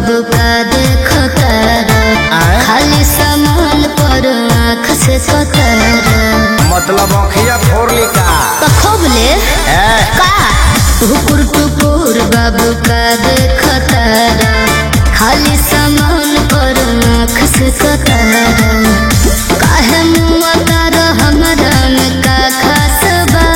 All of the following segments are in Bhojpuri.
बाबू का देखो तारा आए? खाली सामान पर आँख से कतारा मतलब अखिया फोड़ ली का तो खूब ले ए, का टुकुर टुकुर बाबू का देखो तारा खाली सामान पर आँख से कतारा काहे मुआ तारा हमरा में का खास बा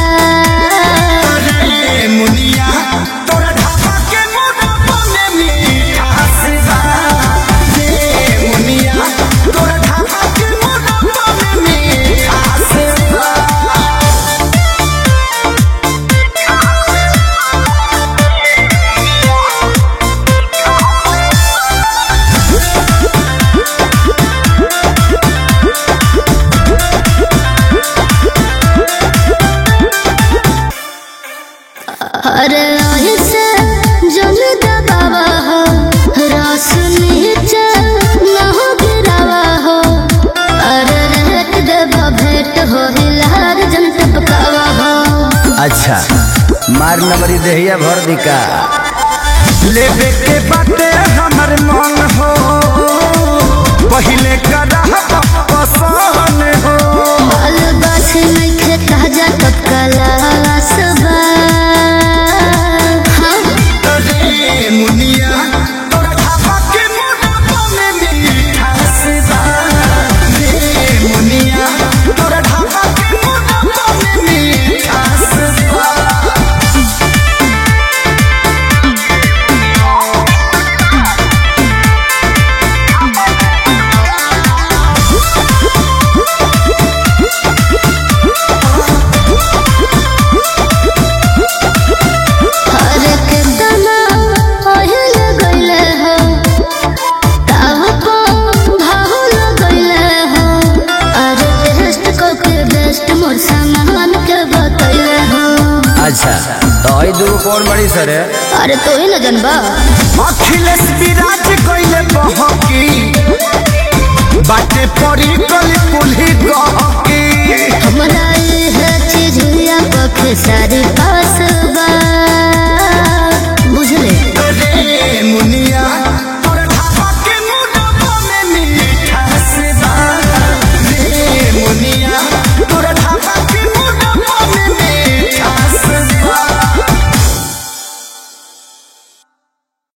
ए मुनिया तोरा ढाबा के मोटापा में मिठास बा ए मुनिया तोरा ढाबा के मोटापा में मिठास बा अरे ऐसे जल दबावा हो रस नीचे न हो गिरावा हो अरे रेट देवा भेंट हो हिलार जन टपकावा हो अच्छा मार नंबरी देहिया भर दिका लेबे के बाटे हमर मन हो पहिले कदा पसंद हो बाल बास नहीं खे ताजा टपकाला सबा हाँ रे मुनिया तोरा ढाबा के मोटापा में मिठास बा रे मुनिया तोरा ढाबा के मोटापा में मिठास बा अरे कितना ओहिल गइले हो ताव को भाहुल गइले हो अरे टेस्ट को के बेस्ट मोर सामान के बतइले हो अच्छा तो आई दूगो कौन बड़ी सर है अरे तो ही न जनबा अखिलेश विराज कइले बहकी बाटे पड़ी गली पुलही गहकी हमरा ये चीज हुआ पखे सारी पा